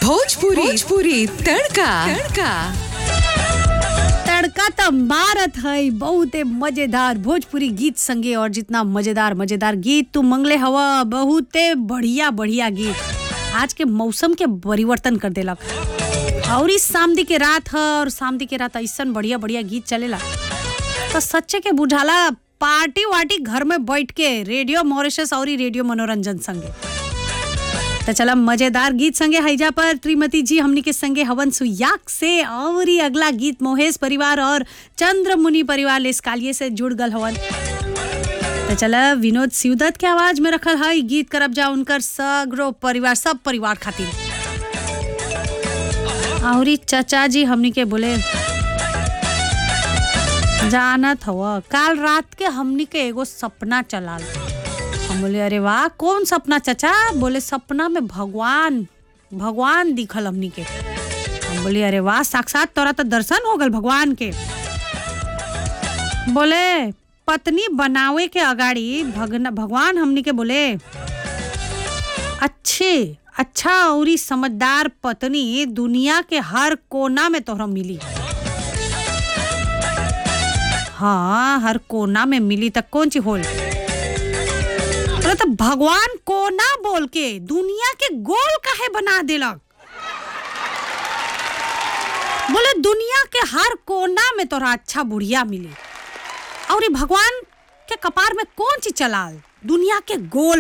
भोजपुरी भोजपुरी तड़का तड़का तड़का त मारत है बहुते मजेदार भोजपुरी गीत संगे और जितना मजेदार मजेदार गीत तू मंगले हवा बहुते बढ़िया बढ़िया गीत आज के मौसम के परिवर्तन कर देलक और इस सामदी के रात ह और सामदी के रात ऐसन बढ़िया बढ़िया गीत चलेला तो सच्चे के बुझाला पार्टी वार्टी घर में बैठ के रेडियो मॉरिशस और रेडियो मनोरंजन संगे तो चला मजेदार गीत संगे हैजा पर त्रिमती जी हमनी के संगे हवन सुयाक से और ही अगला गीत मोहेश परिवार और चंद्र मुनि परिवार ले कालिए से जुड़ गल हवन तो चला विनोद सिवदत के आवाज में रखल है गीत करब जा उनकर सगरो परिवार सब परिवार खातिर और चचा जी हमनी के बोले जानत हव काल रात के हमनी के एगो सपना चलाल हम बोले अरे वाह कौन सपना चचा बोले सपना में भगवान भगवान दिखल हमनी के हम बोले अरे वाह साक्षात तोरा तो दर्शन हो गल भगवान के बोले पत्नी बनावे के अगाड़ी भगन भगवान हमनी के बोले अच्छे अच्छा और समझदार पत्नी दुनिया के हर कोना में तोहरा मिली हाँ हर कोना में मिली तक कौन सी होल बोले तो भगवान कोना बोल के दुनिया के गोल काहे बना देलक बोले दुनिया के हर कोना में तोरा अच्छा बुढ़िया मिली और ये भगवान के कपार में कौन सी चलाल दुनिया के गोल